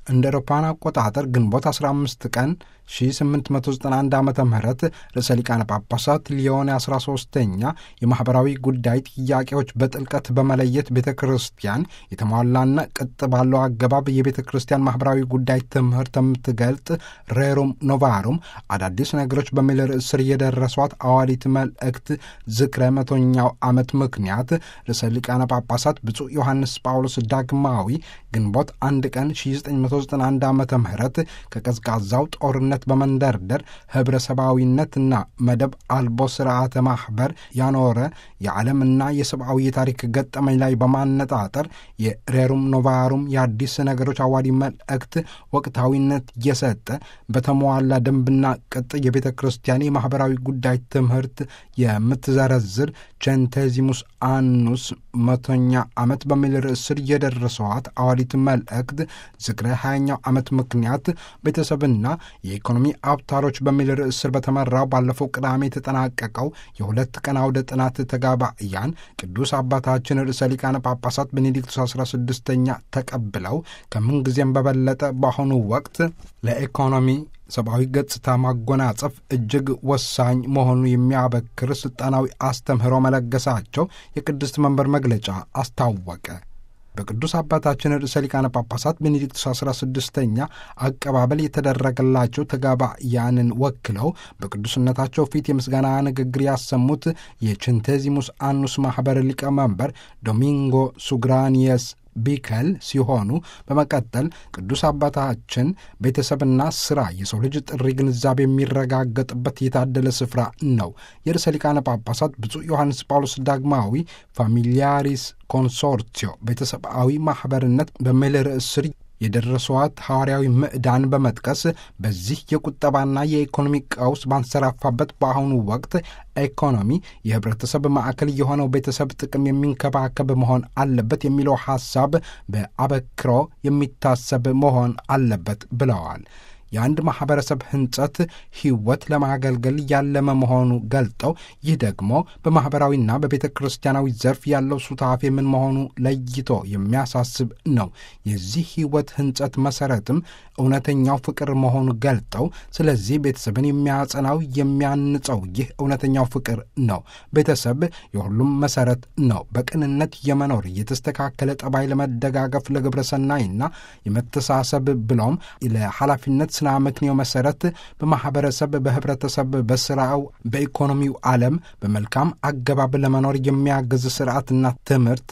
እንደ አውሮፓውያን አቆጣጠር ግንቦት 15 ቀን 1891 ዓ ም ርዕሰ ሊቃነ ጳጳሳት ሊዮን 13ኛ የማኅበራዊ ጉዳይ ጥያቄዎች በጥልቀት በመለየት ቤተ ክርስቲያን የተሟላና ቅጥ ባለው አገባብ የቤተ ክርስቲያን ማኅበራዊ ጉዳይ ትምህርት የምትገልጥ ሬሩም ኖቫሩም አዳዲስ ነገሮች በሚል ርዕስ ስር የደረሷት አዋዲት መልእክት ዝክረ መቶኛው ዓመት ምክንያት ርዕሰ ሊቃነ ጳጳሳት ብፁዕ ዮሐንስ ጳውሎስ ዳግማዊ ግንቦት አንድ ቀን 1991 ዓ ም ከቀዝቃዛው ጦርነት በመንደርደር ህብረሰባዊነትና መደብ አልቦ ስርዓተ ማኅበር ያኖረ የዓለምና የሰብአዊ የታሪክ ገጠመኝ ላይ በማነጣጠር የሬሩም ኖቫሩም የአዲስ ነገሮች አዋዲ መልእክት ወቅታዊነት እየሰጠ በተሟላ ደንብና ቅጥ የቤተ ክርስቲያን የማኅበራዊ ጉዳይ ትምህርት የምትዘረዝር ቼንቴዚሙስ አኑስ መቶኛ ዓመት በሚል ርዕስ ስር የደረሰዋት አዋዲት መልእክት ዝክረ ሀያኛው ዓመት ምክንያት ቤተሰብና የኢኮኖሚ አውታሮች በሚል ርዕስ ስር በተመራው ባለፈው ቅዳሜ የተጠናቀቀው የሁለት ቀን አውደ ጥናት ተጋባእያን ቅዱስ አባታችን ርዕሰ ሊቃነ ጳጳሳት ቤኔዲክቱስ 16ኛ ተቀብለው ከምንጊዜም በበለጠ በአሁኑ ወቅት ለኢኮኖሚ ሰብአዊ ገጽታ ማጎናጸፍ እጅግ ወሳኝ መሆኑ የሚያበክር ስልጣናዊ አስተምህሮ መለገሳቸው የቅድስት መንበር መግለጫ አስታወቀ። በቅዱስ አባታችን ርዕሰ ሊቃነ ጳጳሳት ቤኔዲክቱስ 16ኛ አቀባበል የተደረገላቸው ተጋባያንን ወክለው በቅዱስነታቸው ፊት የምስጋና ንግግር ያሰሙት የቼንቴዚሙስ አኑስ ማኅበር ሊቀመንበር ዶሚንጎ ሱግራኒየስ ቢከል ሲሆኑ በመቀጠል ቅዱስ አባታችን ቤተሰብና ስራ የሰው ልጅ ጥሪ ግንዛቤ የሚረጋገጥበት የታደለ ስፍራ ነው። የርዕሰ ሊቃነ ጳጳሳት ብፁዕ ዮሐንስ ጳውሎስ ዳግማዊ ፋሚሊያሪስ ኮንሶርቲዮ ቤተሰባዊ ማኅበርነት በሚል ርዕስ ስር የደረሰዋት ሐዋርያዊ ምዕዳን በመጥቀስ በዚህ የቁጠባና የኢኮኖሚ ቀውስ ባንሰራፋበት በአሁኑ ወቅት ኢኮኖሚ የህብረተሰብ ማዕከል የሆነው ቤተሰብ ጥቅም የሚንከባከብ መሆን አለበት የሚለው ሐሳብ በአበክሮ የሚታሰብ መሆን አለበት ብለዋል። የአንድ ማኅበረሰብ ህንጸት ሕይወት ለማገልገል ያለመ መሆኑ ገልጠው ይህ ደግሞ በማኅበራዊና በቤተ ክርስቲያናዊ ዘርፍ ያለው ሱታፌ ምን መሆኑ ለይቶ የሚያሳስብ ነው። የዚህ ሕይወት ህንጸት መሠረትም እውነተኛው ፍቅር መሆኑ ገልጠው ስለዚህ ቤተሰብን የሚያጸናው የሚያንጸው ይህ እውነተኛው ፍቅር ነው። ቤተሰብ የሁሉም መሠረት ነው። በቅንነት የመኖር የተስተካከለ ጠባይ ለመደጋገፍ ለግብረ ሰናይና የመተሳሰብ ብሎም ለኃላፊነት ስና ምክንዮ መሠረት በማኅበረሰብ፣ በህብረተሰብ፣ በስራው፣ በኢኮኖሚው ዓለም በመልካም አገባብ ለመኖር የሚያግዝ ስርዓትና ትምህርት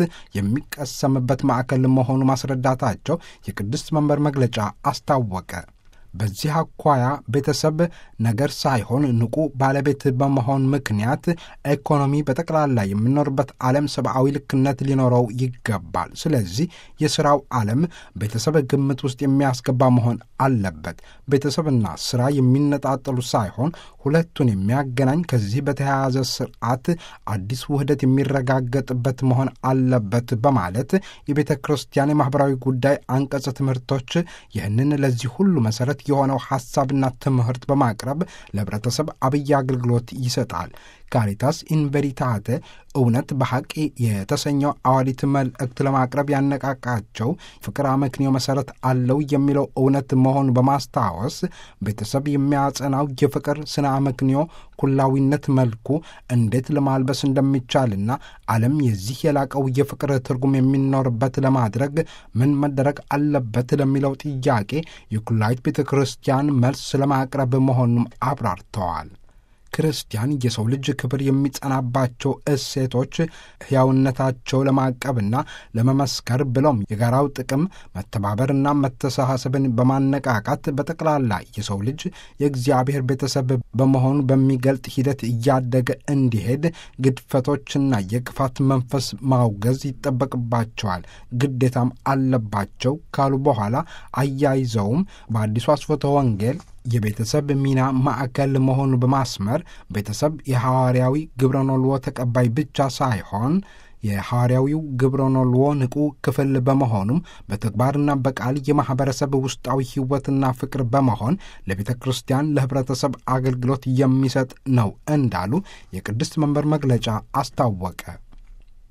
የሚቀሰምበት ማዕከል መሆኑ ማስረዳታቸው የቅድስት መንበር መግለጫ አስታወቀ። በዚህ አኳያ ቤተሰብ ነገር ሳይሆን ንቁ ባለቤት በመሆን ምክንያት ኢኮኖሚ በጠቅላላ የምኖርበት ዓለም ሰብአዊ ልክነት ሊኖረው ይገባል። ስለዚህ የሥራው ዓለም ቤተሰብ ግምት ውስጥ የሚያስገባ መሆን አለበት። ቤተሰብና ሥራ የሚነጣጠሉ ሳይሆን ሁለቱን የሚያገናኝ ከዚህ በተያያዘ ስርዓት አዲስ ውህደት የሚረጋገጥበት መሆን አለበት በማለት የቤተ ክርስቲያን የማኅበራዊ ጉዳይ አንቀጽ ትምህርቶች ይህንን ለዚህ ሁሉ መሠረት የሆነው ሐሳብና ትምህርት በማቅረብ ለኅብረተሰብ አብይ አገልግሎት ይሰጣል። ካሪታስ ኢንቨሪታተ እውነት በሐቅ የተሰኘው አዋዲት መልእክት ለማቅረብ ያነቃቃቸው ፍቅር አመክንዮ መሠረት አለው የሚለው እውነት መሆኑን በማስታወስ ቤተሰብ የሚያጸናው የፍቅር ስነ አመክንዮ ኩላዊነት መልኩ እንዴት ለማልበስ እንደሚቻልና ዓለም የዚህ የላቀው የፍቅር ትርጉም የሚኖርበት ለማድረግ ምን መደረግ አለበት ለሚለው ጥያቄ የኩላዊት ቤተ ክርስቲያን መልስ ለማቅረብ መሆኑም አብራርተዋል። ክርስቲያን የሰው ልጅ ክብር የሚጸናባቸው እሴቶች ሕያውነታቸው ለማቀብና ለመመስከር ብሎም የጋራው ጥቅም መተባበርና መተሳሰብን በማነቃቃት በጠቅላላ የሰው ልጅ የእግዚአብሔር ቤተሰብ በመሆኑ በሚገልጥ ሂደት እያደገ እንዲሄድ ግድፈቶችና የክፋት መንፈስ ማውገዝ ይጠበቅባቸዋል፣ ግዴታም አለባቸው ካሉ በኋላ አያይዘውም በአዲሱ አስፎተ ወንጌል የቤተሰብ ሚና ማዕከል መሆኑ በማስመር ቤተሰብ የሐዋርያዊ ግብረኖልዎ ተቀባይ ብቻ ሳይሆን የሐዋርያዊው ግብረኖልዎ ንቁ ክፍል በመሆኑም በተግባርና በቃል የማኅበረሰብ ውስጣዊ ሕይወትና ፍቅር በመሆን ለቤተ ክርስቲያን ለኅብረተሰብ አገልግሎት የሚሰጥ ነው እንዳሉ የቅድስት መንበር መግለጫ አስታወቀ።